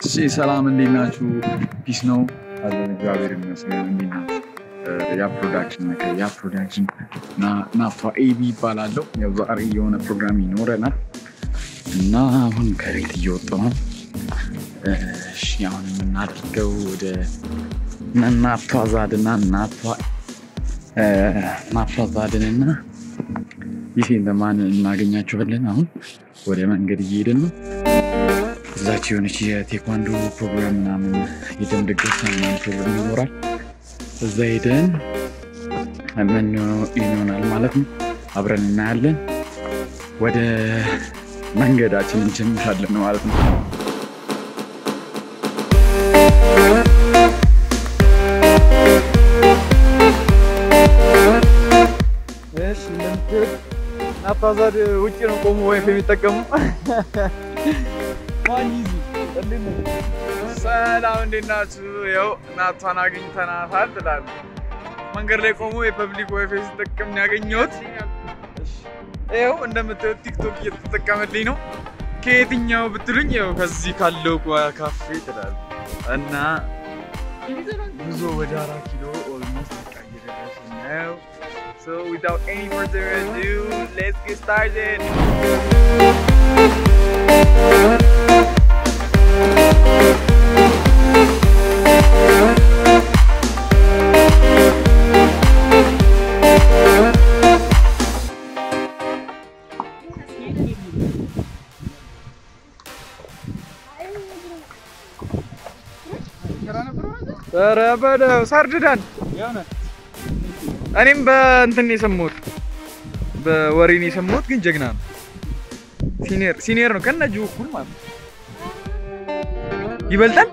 እሺ ሰላም እንዴት ናችሁ? ፒስ ነው አለን እግዚአብሔር ይመስገን። እንዴት ናችሁ? ያ ፕሮዳክሽን ነገር ያ ፕሮዳክሽን ናፋ ኤቢ ይባላለሁ። ያው ዛሬ የሆነ ፕሮግራም ይኖረናል እና አሁን ከቤት እየወጣሁ ነው። እሺ አሁን የምናደርገው ወደ ናቷ ዛድና ናቷ ናቷ ዛድንና ይሄ ለማን እናገኛቸዋለን። አሁን ወደ መንገድ እየሄድን ነው። እዛች የሆነች የቴኳንዶ ፕሮግራም ምናምን የደም ልገሳ ምናምን ፕሮግራም ይኖራል። እዛ ሄደን ምን ይሆናል ማለት ነው አብረን እናያለን። ወደ መንገዳችን እንጀምራለን ማለት ነው። እሺ እንደምትሄድ ናፓዛድ ውጭ ነው ቆሞ ወይፍ የሚጠቀሙ ማን ይዙ ሰላም እንዴት ናችሁ? ያው እናቷን አግኝተናታል ትላለህ። መንገድ ላይ ቆሞ የፐብሊክ ዋይፋይ ሲጠቀም ነው ያገኘሁት። ይኸው እንደምታዩት ቲክቶክ እየተጠቀመልኝ ነው። ከየትኛው ብትሉኝ ያው ከዚህ ካለው ካፌ ትላለህ እና ጉዞ ወደ አራት ኪሎ ኦልሞስት በቃ እየደረስን ነው። So without any further ado, let's get started. ኧረ በለው ሳርድዳን እኔም በእንትን የሰማሁት በወሬ ነው የሰማሁት፣ ግን ጀግና ነው። ሲኒየር ሲኒየር ነው ከነጁ እኩል ማለት ነው። ይበልጣል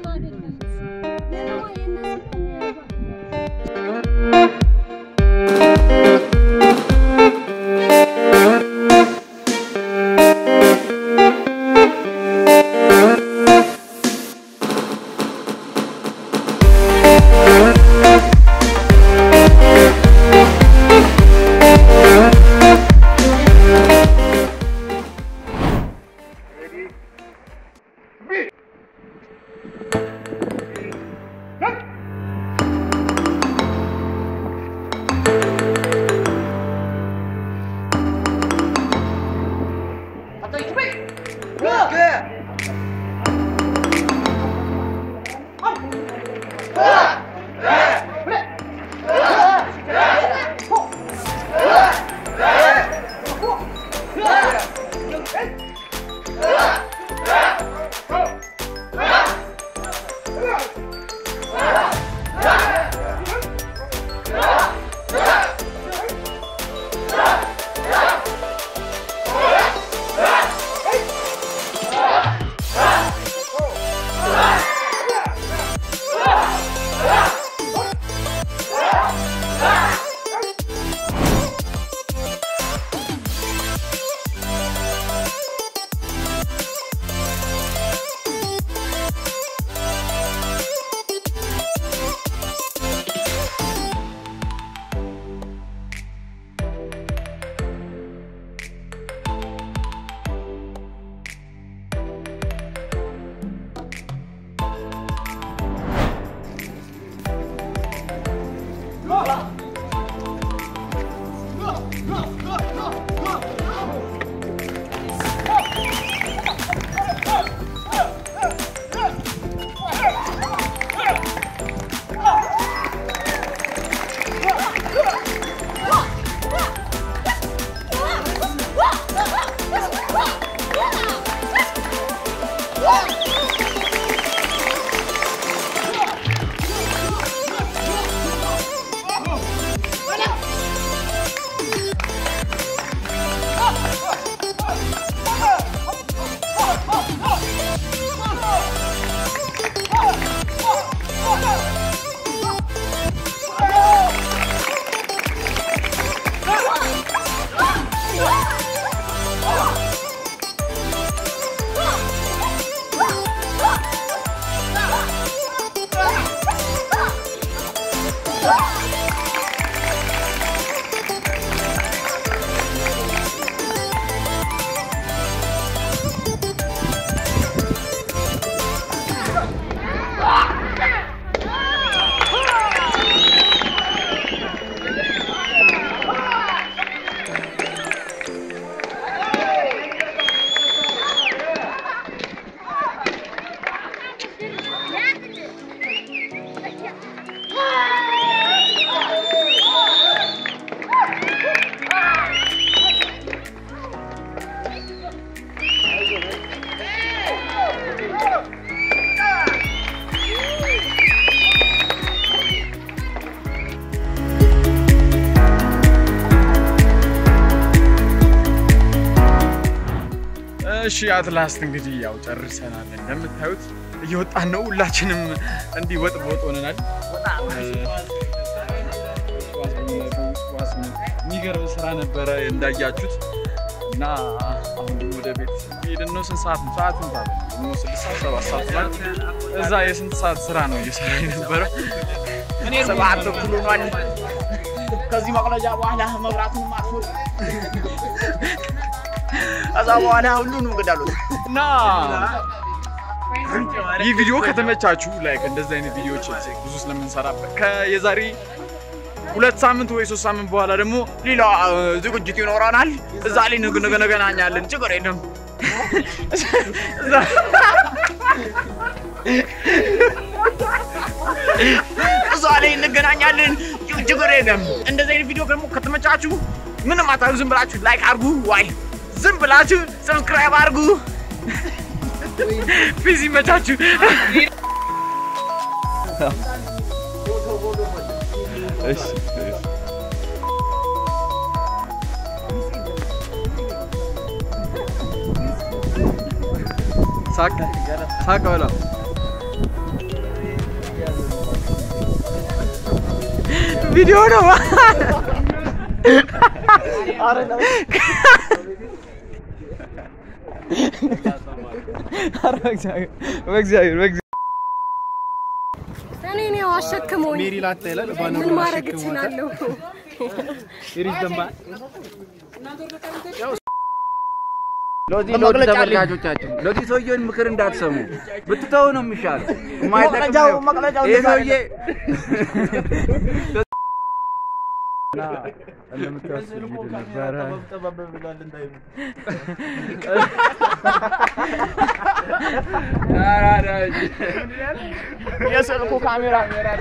እሺ አትላስት እንግዲህ ያው ጨርሰናል። እንደምታዩት እየወጣን ነው። ሁላችንም እንዲህ ወጥ በወጥ ሆነናል። የሚገርም ስራ ነበረ እንዳያችሁት እና አሁን ደግሞ ወደ ቤት ሄድን ነው። ስንት ሰዓት ነው? ሰዓት ስንት ሰዓት ነው? ደግሞ ስድስት ሰዓት ሰባት ሰዓት ሆኗል። እዛ የስንት ሰዓት ስራ ነው እየሰራ የነበረ? ሰባት ተኩል ሆኗል። ከዚህ መቅለጃ በኋላ መብራቱን ማጥፎት ከዛ በኋላ ሁሉንም ግዳሉት እና ይህ ቪዲዮ ከተመቻችሁ ላይክ እንደዚህ አይነት ቪዲዮዎች ብዙ ስለምንሰራበት የዛሬ ሁለት ሳምንት ወይ ሶስት ሳምንት በኋላ ደግሞ ሌላ እ, ዝግጅት ይኖረናል። እዛ ላይ ንግ ንግ እንገናኛለን። ችግር የለም። እዛ ላይ እንገናኛለን። ች- ችግር የለም። እንደዚህ አይነት ቪዲዮ ደግሞ ከተመቻችሁ ምንም አታዩ፣ ዝም ብላችሁ ላይክ አድርጉ፣ ዋይ ዝም ብላችሁ ሰብስክራይብ አድርጉ። ፊዝ ይመቻችሁ። እሺ ሳቅ ሳቅ በለው። ቪዲዮ ነው። ኧረ በእግዚአብሔር በእግዚአብሔር በእግዚአብሔር እኔ ነው አሸክሞኝ ምን ማድረግ እችላለሁ? ለዚህ ለዚህ ተመልካቾቻችን ለዚህ ሰውዬውን ምክር እንዳትሰሙ ብትተው ነው የሚሻለው። የማይጠቅም መቅለጃው- ነው። መቅለጃው ይሄ እንደዛ ሰውዬ የስልኩ ካሜራ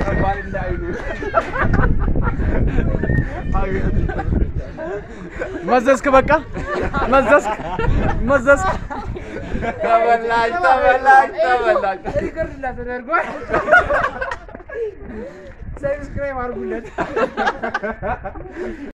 መዘዝክ፣ በቃ መዘዝክ፣ መዘዝክ። ተበላሽ ተበላሽ ተበላሽ።